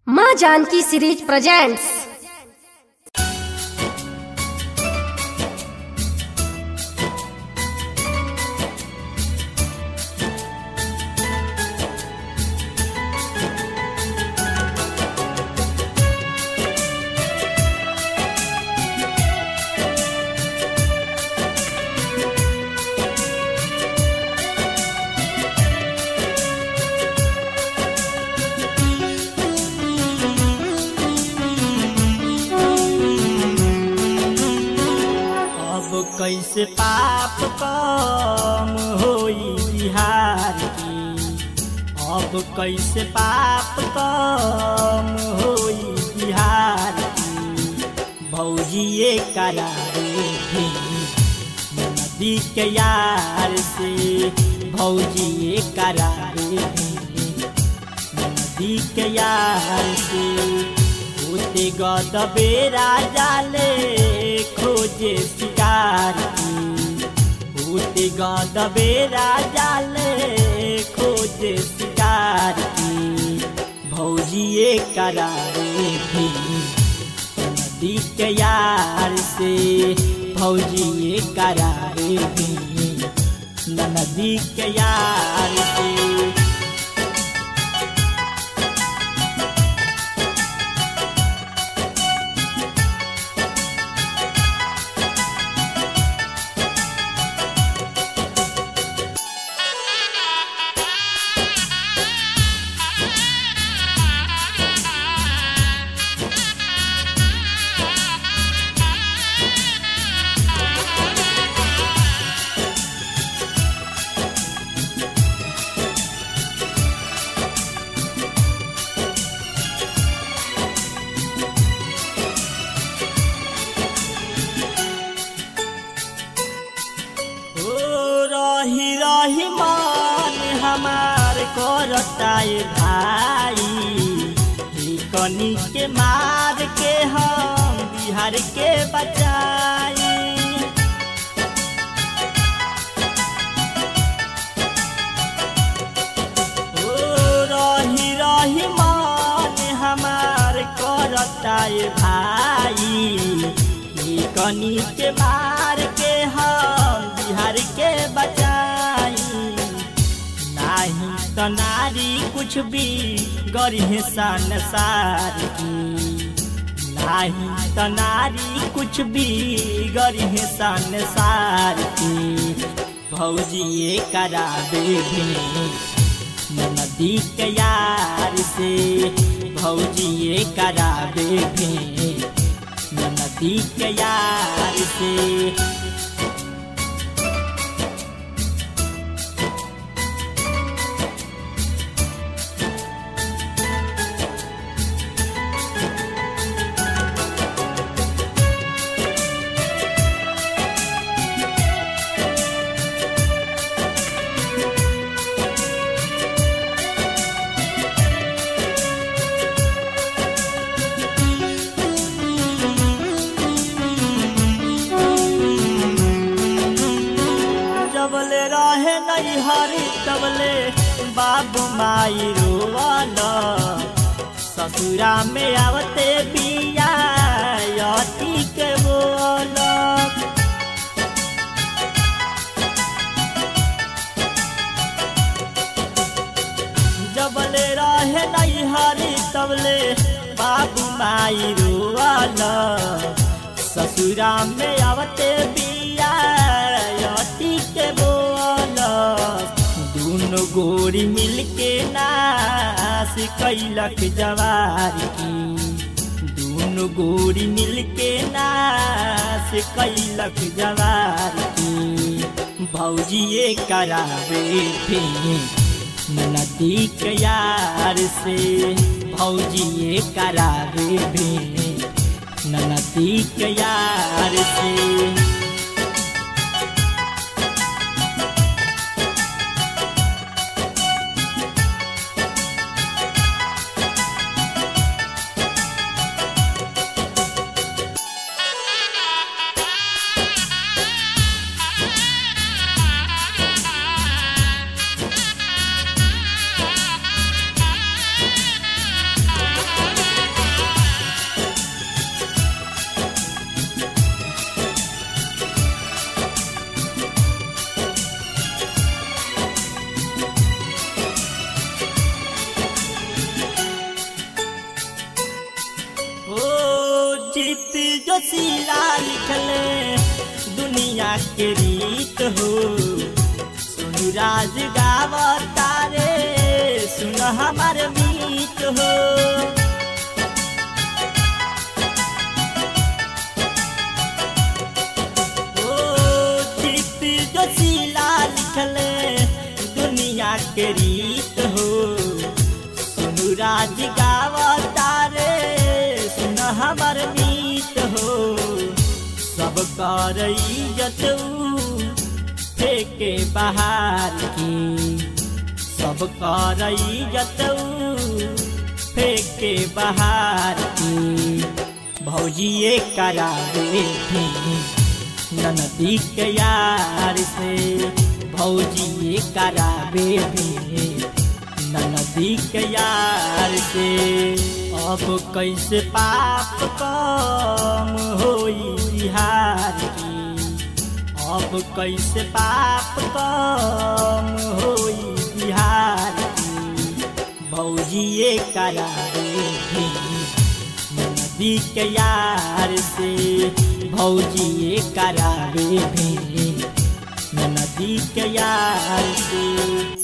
माँ Janaki series presents अब कैसे पाप कम होई बिहार की अब कैसे पाप कम होई बिहार की भौजिए करारे भी नदी के यार से भौजिए करारे भी नदी के यार से होते गदबे राजा ले खोजे शिकार की होते गदबे राजा ले खोजे शिकार की भौजिए करारे भी नदी के यार से भौजिए करारे भी नदी के यार से ओ रही रही मान हमार करताए भाई ई कनी के मार के हम बिहार के बचाई ओ रही रही मान हमार करताए भाई ई कनी के मार के हम बिहार के बचाई नाही तो नारी कुछ भी गरीह सन सार की नाही तो नारी कुछ भी गरीह सन सार की भौजिए कराबे भी नदी के यार से भौजिए कराबे भी नदी के यार से जबले रहे नहीं हरी तबले बाबू माई रोवाल ससुरा में आवते बिया अति के बोल जबले रहे नहीं हरी तबले बाबू माई रोवाल ससुरा में आवते बिया अति के बोल दोनों गोरी मिलके नाश कैलक जवार की दोनों गोरी मिलके नाश कैलक जवार की भौजिए करावे थे नदी के यार से भौजिए करावे भी नदी के यार से Thank गीत जो सीला लिखले दुनिया के रीत हो सुन राज गावता रे सुन हमार मीत हो ओ गीत जो सीला लिखले दुनिया के रीत हो सुनु राज गावता रे सुन हमर मीत हो सब कर इज्जत फेंके बाहर की सब कर इज्जत फेंके बाहर की भौजी ये करावे भी ननदी के यार से भौजी ये करावे भी ननदी के यार से अब कैसे पाप कम होई बिहार की अब कैसे पाप कम होई बिहार की भौजी ये करावे भी नदी के यार से भौजी ये करावे भी नदी के यार से